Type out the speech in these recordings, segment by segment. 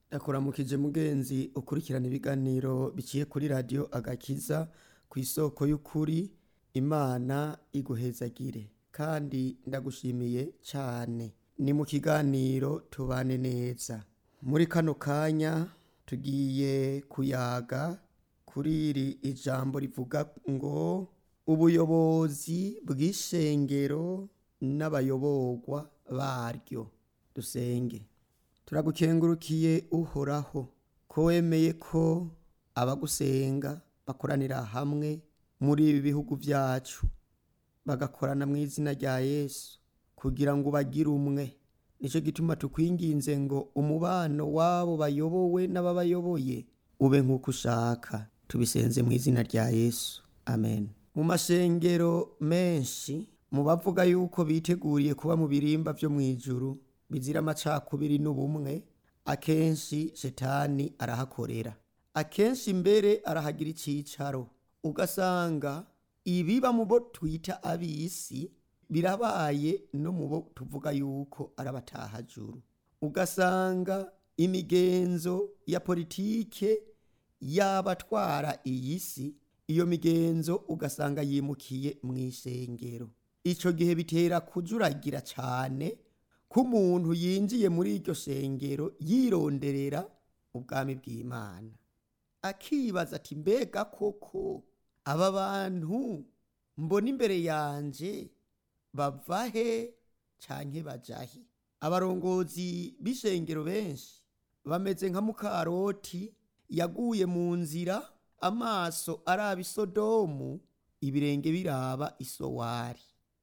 ndakuramukije mugenzi ukurikirana ibiganiro biciye kuri radiyo agakiza ku isoko y'ukuri imana iguhezagire kandi ndagushimiye cyane ni mu kiganiro tubane neza muri kano kanya tugiye kuyaga kuri iri ijambo rivuga ngo ubuyobozi bw'ishengero n'abayoborwa baryo dusenge turagukengurukiye uhoraho ko wemeye ko abagusenga bakoranira hamwe muri ibi bihugu byacu bagakorana mu izina rya yesu kugira ngo ubagire umwe nicyo gituma tukwinginze ngo umubano w'abo bayobowe n'ababayoboye ube nk'uko ushaka tubisenze mu izina rya yesu amen mu mashengero menshi mu bavuga yuko biteguriye kuba mu birimba byo mu ijuru bizira amacakubiri n'ubumwe akenshi shetani arahakorera akenshi mbere arahagira icyicaro ugasanga ibiba mu bo twita ab'isi birabaye no mu bo tuvuga yuko ari abatahajuru ugasanga imigenzo ya politike y'abatwara iyi si iyo migenzo ugasanga yimukiye mu ishengero icyo gihe bitera kujuragira cyane ko umuntu yinjiye muri iryo shengero yironderera ubwami bw'imana akibaza ati mbega koko aba bantu mbona imbere yanjye bava he cyangwa bajahe abarongozi b'ishengero benshi bameze nka mukaroti yaguye mu nzira amaso araba isodomu ibirenge biraba isowari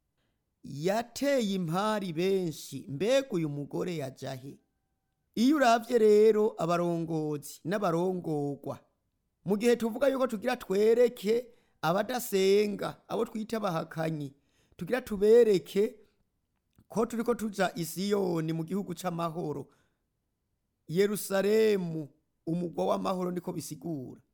yateye impari benshi mbega uyu mugore yajahe iyo urabye rero abarongozi n'abarongorwa mu gihe tuvuga yuko tugira twereke abadasenga abo twita abahakanyi tugira tubereke ko turi ko tuja isiyoni mu gihugu c'amahoro yerusalemu umugwa w'amahoro niko bisigura